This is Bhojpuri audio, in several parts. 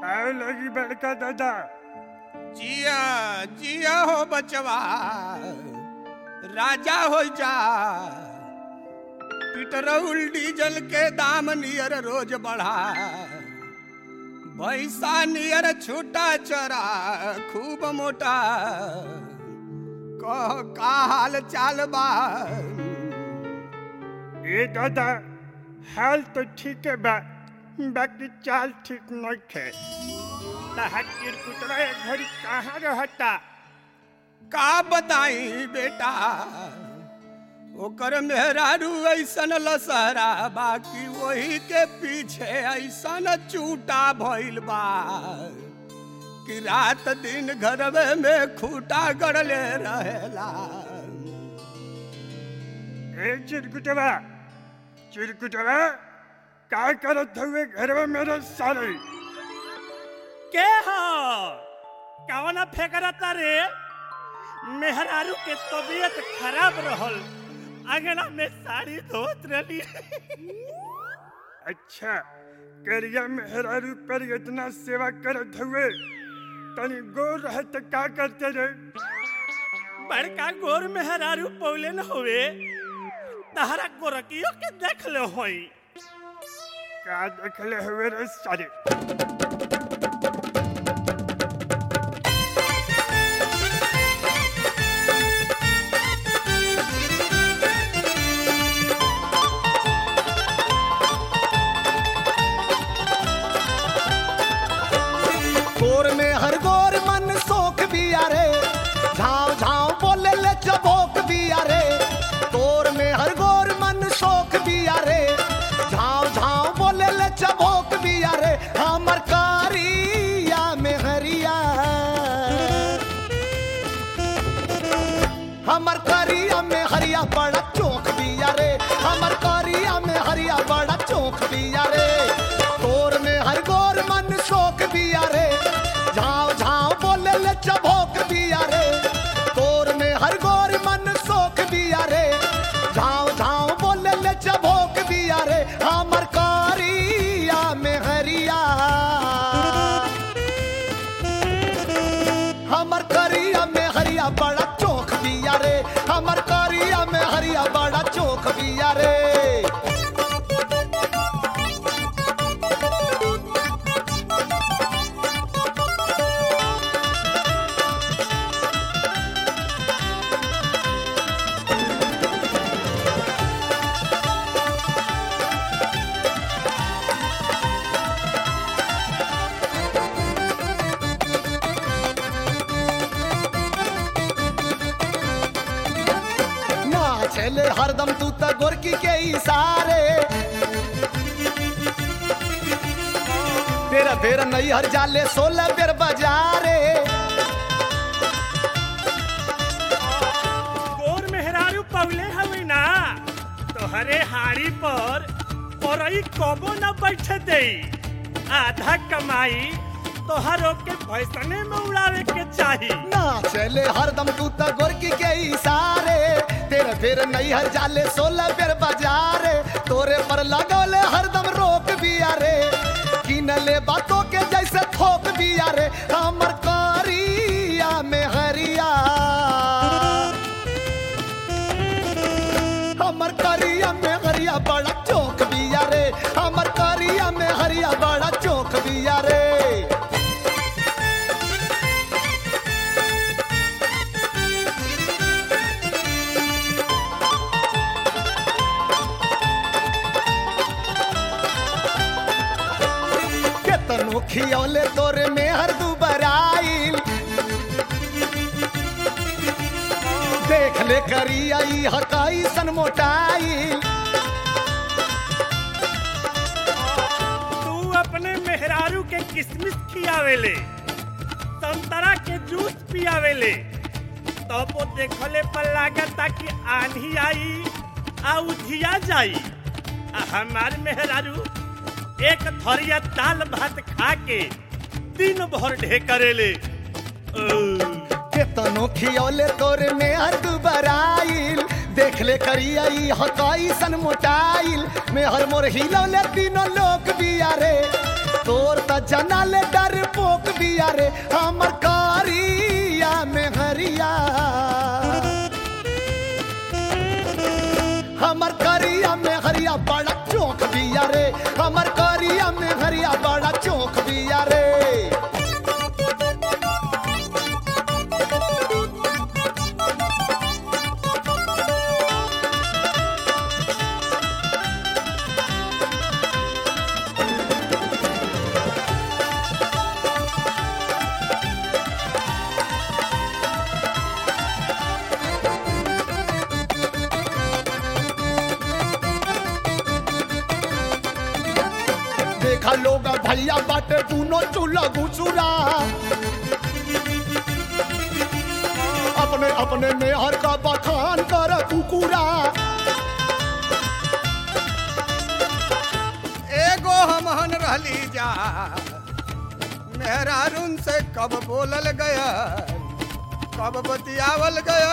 आए लगी बड़का दादा जिया जिया हो बचवा राजा हो जा पेट्रोल डीजल के दाम नियर रोज बढ़ा भैसा नियर छूटा चरा खूब मोटा कह का हाल चाल बा ए दादा हाल तो ठीक है बा बाकी चाल ठीक नहीं थे तहत चिरकुटवा घड़ी कहाँ रहता का बताई बेटा ओकर मेहरारू ऐसन लसहरा बाकी वही के पीछे ऐसन चूटा भइल बा कि रात दिन घरवे में खूटा गड़ले रहेला ए चिरकुटवा चिरकुटवा का करत हुए घर में मेरे सारे के हो कवना फेकरता रे मेहरारू के तबीयत खराब रहल अंगना में साड़ी धोत रही अच्छा करिया मेहरारू पर इतना सेवा करत हुए तनी गोर रहे तो का करते रे बड़का गोर मेहरारू पौले न हुए तहरा गोरकियो के देख ले होई का देखले हुए रे सारे गोर में हर गोर मन सोख भी अरे झाव झाव बोले ले चबोक भी अरे गोर में हर गोर मन सोख भी अरे झाव झाव बोले ले चबोक भी अरे हमर कारिया में हरिया हमर करिया में हरिया बड़ा चौक दिया रे हमर करिया में हरिया बड़ा चौक दिया रे गोर में हर गोर मन शोक दिया रे झाव झाव बोले ले चबोक दिया रे गोर में हर गोर मन शोक दिया रे झाव झाव बोले ले चबोक दिया रे हमर करिया में हरिया हमर करिया में हरिया बड़ा चौक दिया रे हमर करिया में हरिया बड़ा चौक दिया रे ना चले हरदम तू त गोरकी के इशारे तेरा तेरा नहीं हर जाले सोलह बेर बजारे गोर मेहरारू पौले हवे ना तोहरे हाड़ी पर औरई कबो न बैठे दे आधा कमाई तोहरो के भैसने में उड़ावे के चाही ना चले हरदम तू त गोरकी के इशारे तेरे फिर नहीं हर जाले सोलह बेर बजारे तोरे पर लगौले हरदम रोक बिया रे किनले बातों के जैसे थोक बिया रे हमर करिया में हरिया हमर करिया में हरिया बड़ा चौक बिया रे हमर करिया में हरिया बड़ा चौक बिया रे केतनो खियौले तोरे में हर दुबराइल देख ले करी आई हकाई सन मोटाइल तू अपने मेहरारू के किसमिस खियावेले संतरा के जूस पियावेले तब वो देखले पर लागता कि आंधी आई आ उधिया जाई आ हमार मेहरारू एक थरिया दाल भात खा के दिन भर ढेकरेले ओ, केतनो खियौले तोरे में हर दुबराइल देख ले करी आई हकाई सन मोटाइल में हर मोर हिलौले तीनों लोग बिया रे तोर त जना ले डर पोक बिया रे हमर कारिया में हरिया हमर करिया में हरिया बड़ा चौक बिया रे हमर करिया में हरिया बड़ा चौक बिया रे देखा लोग भैया बाटे दूनो चूल्हा घुसुरा अपने अपने मेहर का बखान कर कुकुरा एगो हमहन रहली जा मेहरारून से कब बोलल गया कब बतियावल गया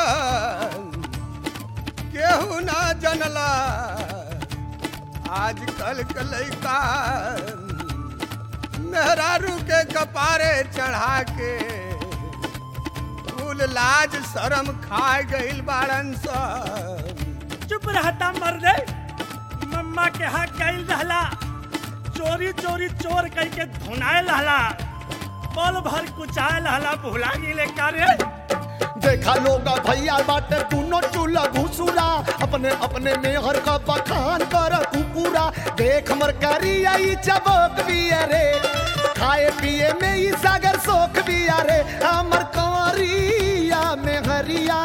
केहू ना जनला आजकल के लइका मेहरारू के कपारे चढ़ा के कुल लाज शरम खा गइल बाड़न सब चुप रहता मर्दे मम्मा के हाथ गइल रहला चोरी चोरी चोर कह के धुनाए रहला पल भर कुचाए रहला भुला गेले का रे देखा लोग भैया बाटे दूनो चूल्हा घुसुरा अपने अपने मेहर का बखान कर कुकुरा देख मर करिया ई चबक बिया रे खाए पिए में ई सागर सोख बिया रे हमर कंवरिया में हरिया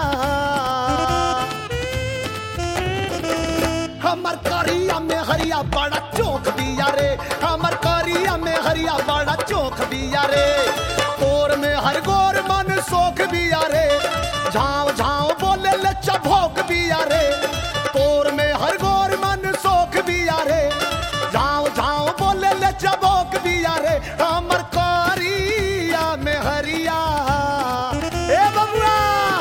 हमर करिया में हरिया बड़ा चौक बिया रे हमर करिया में हरिया बड़ा चौक बिया रे तोर में हर गोर मन सोख बिया रे झाँव झाँव बोले ले चभोक बिया रे तोर में हर गोर मन सोख बिया रे झाँव झाँव बोले ले चभोक बिया रे हमर करिया में हरिया ए बबुआ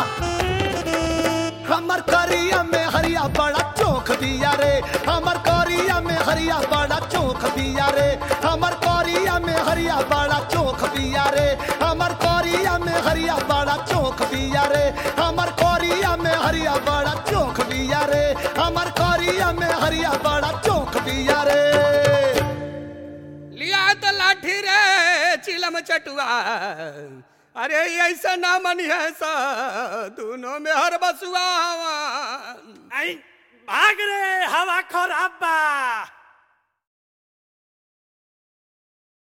हमर करिया में हरिया बड़ा चौक दिया रे हमर करिया में हरिया बड़ा चौक दिया रे हमर करिया में हरिया बड़ा चौक दिया रे हमर करिया में हरिया बड़ा चौक दिया रे हमर करिया में हरिया बड़ा चौक दिया रे हमर करिया में हरिया बड़ा चौक दिया रे लिया तो लाठी रे चिलम चटुआ अरे ऐसा ना मनी है सा दोनों में हर बसुआ आई भाग रे हवा खराब बा